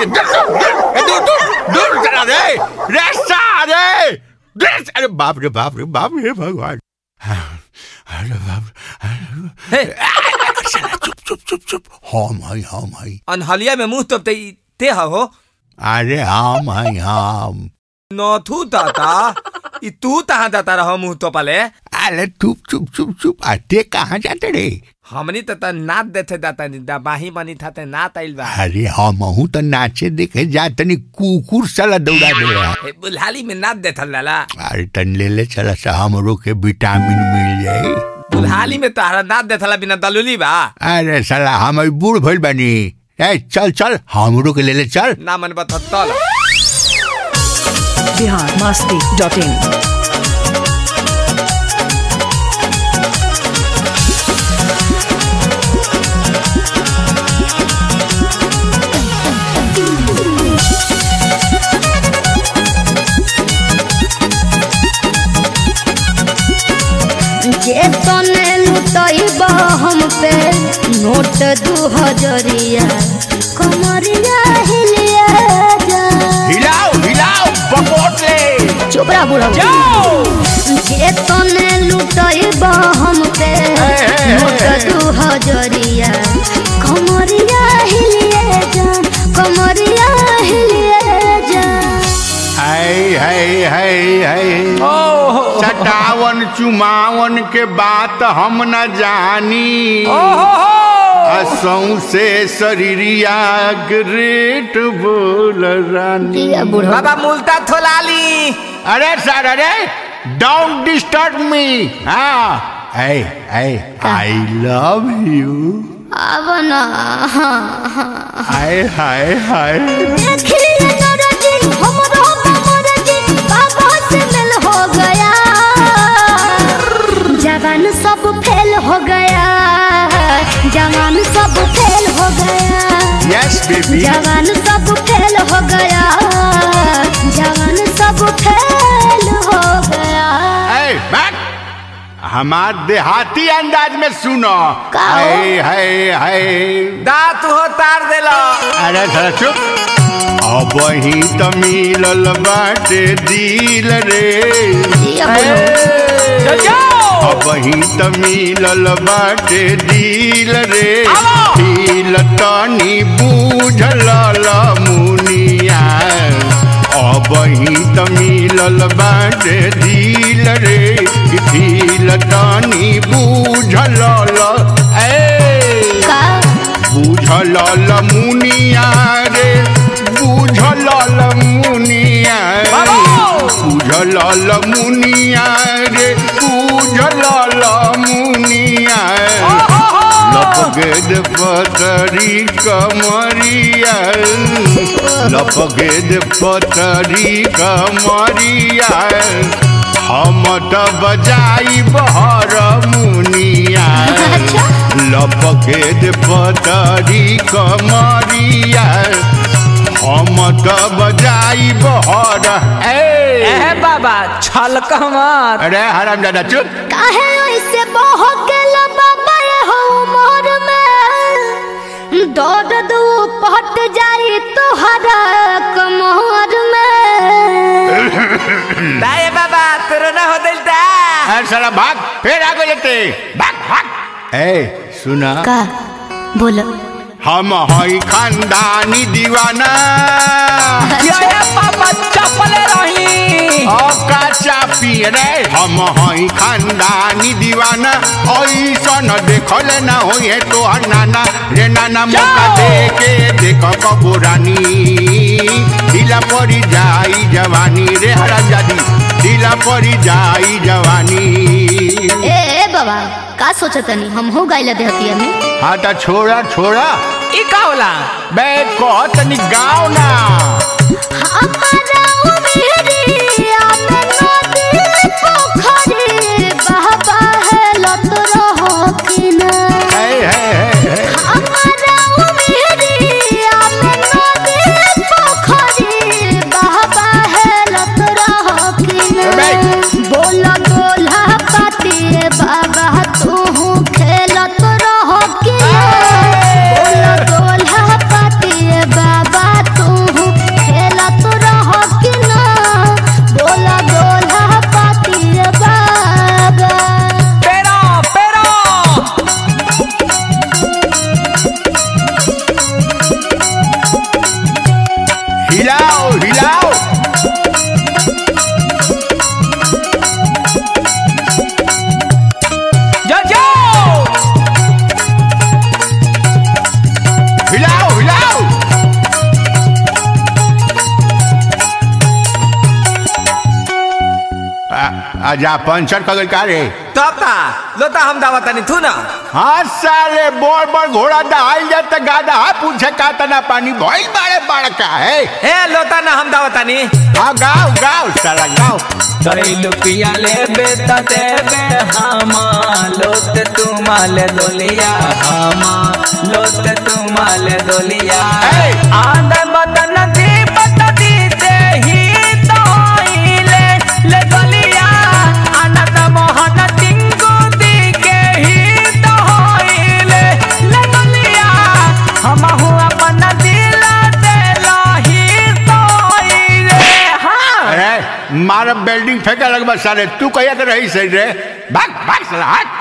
दूर दूर दूर चला रे रे सारे रे अरे बाप रे बाप रे बाप रे भगवान अरे बाप हे साला चुप चुप चुप चुप हम है हम है अनहलिया में मुंह तोपते ई ते ह हो अरे हम है हम नथु ताता ई तू तहाँ जाता रह मुंह तोपले अरे चुप चुप चुप चुप अते कहाँ जाते रे हमनी त त नाच देथे जाता नि बाही बनी था ते नाच आइल बा अरे हम हूँ तो नाचे देखे जा तनी कुकुर साला दौड़ा दे रहा हे बुल्हाली में नाच देथल लाला अरे तन ले ले चला सा हमरो के विटामिन मिल जाए बुल्हाली में तहरा नाच देथला बिना दलुली बा अरे साला हम अभी बूढ़ भइल बानी ए चल चल हमरो के ले ले चल ना मन बता तल बिहार मस्ती डॉट इन जे तने लुटैब हम पे नोट दू हजरिया कमरिया हिलिया जा हिलाओ हिलाओ बकोट ले चुप रह बुढ़ा जे तने लुटैब हम पे नोट दू हजरिया कमरिया हिलिया जा कमरिया हिलिया जा हाय हाय हाय हाय ओहो सटावन चुमावन के बात हम न जानी असौ से शरीरिया ग्रेट बोल रानी किया बुढ़ा बाबा मुल्ता थोलाली अरे सर अरे डोंट डिस्टर्ब मी हाँ hey hey I love you अब ना हाँ हाँ हाय हाय हाय देखिए नौरजी, हमरो बमरजी, बाबा से मिल हो गया जवान सब फेल हो गया जवान सब फेल हो गया यस बेबी जवान सब फेल हो गया जवान सब फेल हो गया ए बैक हमार देहाती अंदाज में सुनो का हो? हाय हाय हाय दांत हो तार देला अरे थोड़ा चुप अब ही तो मिलल बाटे दिल रे ये बोलो, चल जाओ अब ही तो मिलल बाटे दिल रे आवा। दिल तनी बूझल मुनिया अब ही तो मिलल बाटे दिल रे दिल तनी बूझल ए का बुझल मुनिया रे बुझल मुनिया बुझल मुनिया रे बुझल मुनिया लपगेद पतरी कमरिया लपगेद पतरी कमरिया हम त बजाई बहर मुनिया अच्छा लपकेद पतरी कमरिया हम त बजाई बहर ए ए बाबा छलक मत अरे हराम दादा चुप काहे ऐसे बहकेल बाबा ये हो मोर में दौड़ दू पट जाई तोहरा कमर में दाए बाबा तोरो ना हो दिल ता अरे साला भाग फिर आगे लेते भाग भाग ए सुना का बोलो हम हई खानदानी दीवाना ये पापा चपले रही का चापी रे हम हई खानदानी दीवाना ऐसन देखल ना होई है तोहर नाना रे नाना मौका दे के देख कबूरानी ढीला पड़ी जाई जवानी रे हराजादी ढीला पड़ी जाई जवानी ए बाबा का सोचतनी हम हो गइल देहतिया में हाँ तो छोड़ा छोड़ा ई का होला बे कहत नी गाँव ना हमारा उमेरिया में नदी पोखरी बहबा है लत रहो कि ना है है है है हमारा उमेरिया में नदी पोखरी बहबा है लत रहो कि ना बोला बोला पाती बाबा तू खेलत रहो कि ना बोला बोला पाती बाबा तू जा पंचर कगल का रे तब ता लोता हम दावतानी थू ना हाँ साले बोर बोर घोड़ा दहाल जात गादा पूछे का तना पानी भइल बाड़े बड़का है हे लोता ना हम दावतानी हाँ गाओ गाओ साला गाओ कई लुपिया ले बेता देबे हमा लोत तुमाले दोलिया हमा लोत तुमाले दोलिया ए! आंदा बदन दी बता दी ते ही तो ले ले दोलिया आनंद मोहन टिंगू दी के ही तो ले ले दोलिया हम हुआ अपन दिल दे लाही तो ले हाँ अरे मारा बिल्डिंग फेंका लगभग साले तू कहिया के रही सही रे भाग भाग साला हट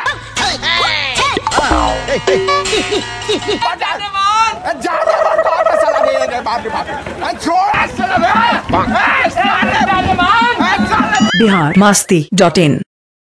बिहार मस्ती डॉट इन